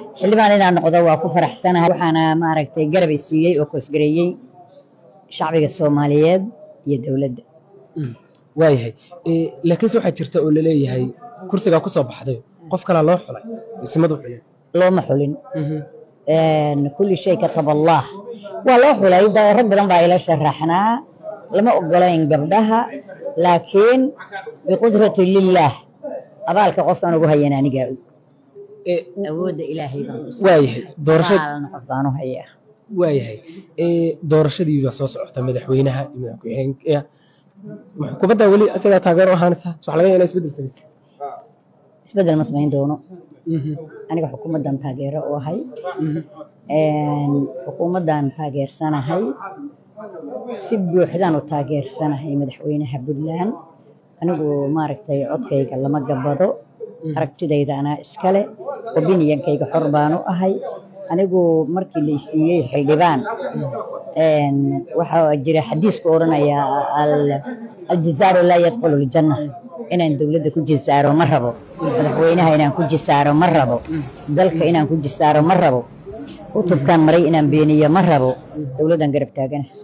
xildhibaan inaan noqdo waa ku faraxsanahay waxaana maaragtay garabay siiyey oo koosgareeyey shacbiga soomaaliyeed iyo dowladda waayahay laakiinse waxaa jirta oo laleeyahay kursigaa ku soo baxday qof kalaa loo xulay ismadu xulay looma xulin kulli shay katab allah waa loo xulay da- rag badan baa ila sharaxnaa lama ogolayn gabdhaha laakiin biqudrati lillaah abaalka qofkaan ugu hayana anigaa og awoodda ilaahay baan ku waayahay doorasha abaalna qof baan u hayaa waayahay doorashadii baa soo socota madaxweynaha iyo madaxweynaha xukuumadda weli isagaa taageero ahaanaysa waxa laga yaabaa isbeddel samaysa isbeddel ma samayn doono aniga xukuumaddan taageero u ahay xukuumaddan taageersanahay si buuxdaan u taageersanahay madaxweynaha puntland anigu maaragtay codkayga lama gabado aragtidayda anaa iskale opinionkayga xor baan u ahay anigu markii la isiiyey xildhibaan waxaa jira xadiisku odhanaya aljizaaru laa yadkhulu ljanna inaan dowladda ku jisaaro ma rabo madaxweynaha inaan ku jisaaro ma rabo dalka inaan ku jisaaro ma rabo kutubkaan maray inaan beeniyo ma rabo dowladdan garab taagana